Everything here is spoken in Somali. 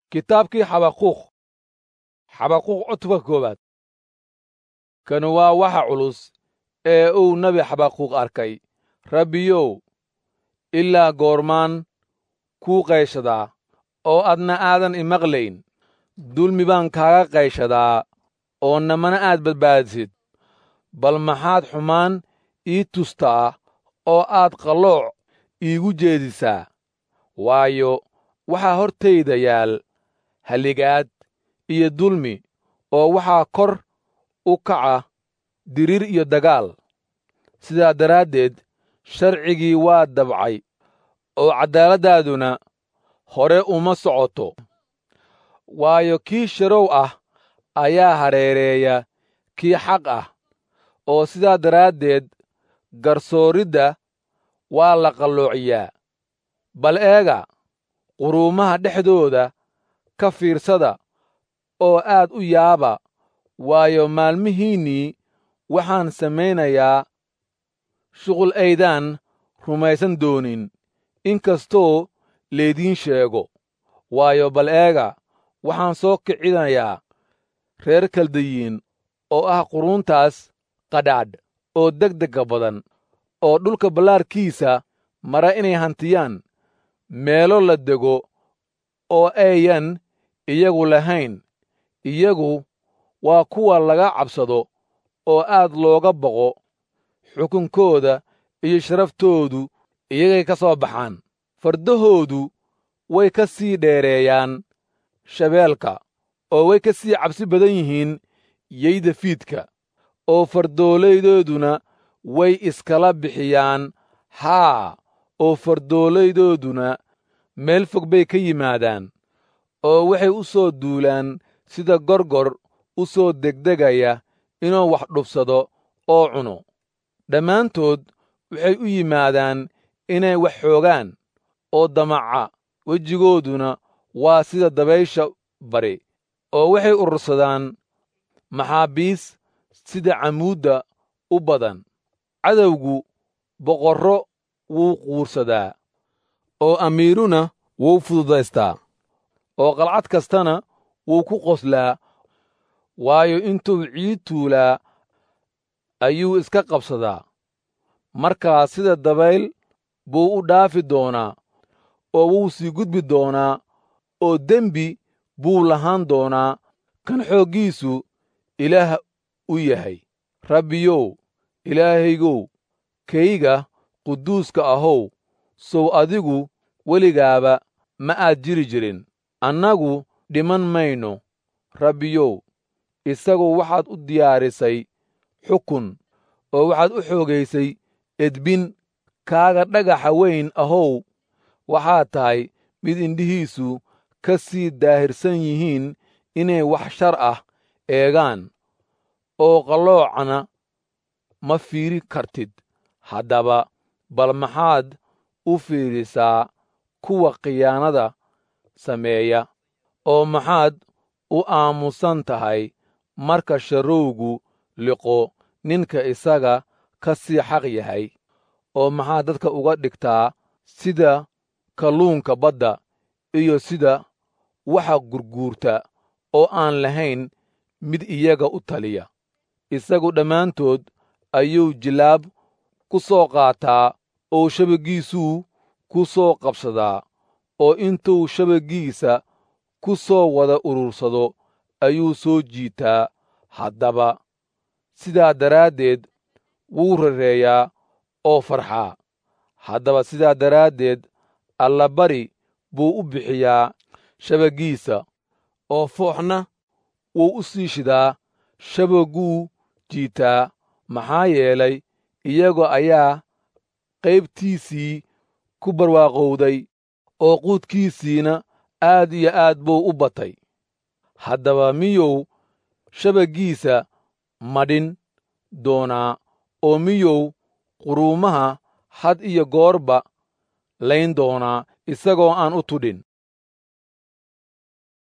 kitaabkii xabaquuq xabaquuq cutubka koowaad kan waa waxa culus ee uu nebi xabaquuq arkay rabbiyow ilaa goormaan kuu qayshadaa oo adna aadan imaqlayn dulmi baan kaaga qayshadaa oo namana aad badbaadisid bal maxaad xumaan ii tustaa oo aad qallooc iigu jeedisaa waayo waxaa hortayda yaal halligaad iyo dulmi oo waxaa kor u kaca diriir iyo dagaal sidaa daraaddeed sharcigii waa dabcay oo caddaaladdaaduna hore uma socoto waayo kii sharow ah ayaa hareereeya kii xaq ah oo sidaa daraaddeed garsooridda waa la qalloociyaa bal eega quruumaha dhexdooda ka fiirsada oo aad u yaaba waayo maalmihiinnii waxaan samaynayaa shuqul aydaan rumaysan doonin in kastoo laydiin sheego waayo bal eega waxaan soo kicinayaa reer kaldayiin oo ah quruuntaas qadhaadh oo degdegga badan oo dhulka ballaarkiisa mara inay hantiyaan meelo la dego oo ayan iyagu lahayn iyagu waa kuwa laga cabsado oo aad looga boqo xukunkooda iyo sharaftoodu iyagay ka soo baxaan fardahoodu way ka sii dheereeyaan shabeelka oo way ka sii cabsi badan yihiin yeyda fiidka oo fardoolayddooduna way iskala bixiyaan haa oo fardoolayddooduna meel fog bay ka yimaadaan oo waxay u soo duulaan sida gorgor u soo degdegaya inuu wax dhubsado oo cuno dhammaantood waxay u yimaadaan inay wax xoogaan oo damaca wejigooduna waa sida dabaysha bari oo waxay urursadaan maxaabiis sida camuudda u badan cadowgu boqorro wuu quursadaa oo amiiruna wuu fududaystaa oo qalcad kastana wuu ku qoslaa waayo intuu ciid tuulaa ayuu iska qabsadaa markaas sida dabayl buu u dhaafi doonaa oo wuu sii gudbi doonaa oo dembi buu lahaan doonaa kan xooggiisu ilaah u yahay rabbiyow ilaahaygow kayga quduuska ahow sow adigu weligaaba ma aad jiri jirin annagu dhiman mayno rabbiyow isagu waxaad u diyaarisay xukun oo waxaad u xoogaysay edbin kaaga dhagaxa weyn ahow waxaad tahay mid indhihiisu ka sii daahirsan yihiin inay wax shar ah eegaan oo qalloocna ma fiiri kartid haddaba bal maxaad u fiirisaa kuwa khiyaanada sameeya oo maxaad u aamusan tahay marka sharrowgu liqo ninka isaga ka sii xaq yahay oo maxaad dadka uga dhigtaa sida kalluunka badda iyo sida waxa gurguurta oo aan lahayn mid iyaga u taliya isagu dhammaantood ayuu jilaab ku soo qaataa oo shabaggiisuu ku soo qabsadaa oo intuu shabaggiisa ku soo wada urursado ayuu soo jiitaa haddaba sidaa daraaddeed wuu rareeyaa oo farxaa haddaba sidaa daraaddeed allabari buu u bixiyaa shabaggiisa oo fooxna wuu u sii shidaa shabagguu jiitaa maxaa yeelay iyaga ayaa qaybtiisii ku barwaaqowday oo quudkiisiina aad iyo aad buu u batay haddaba miyuu shabaggiisa madhin doonaa oo miyuu quruumaha had iyo goorba layn doonaa isagoo aan u tudhin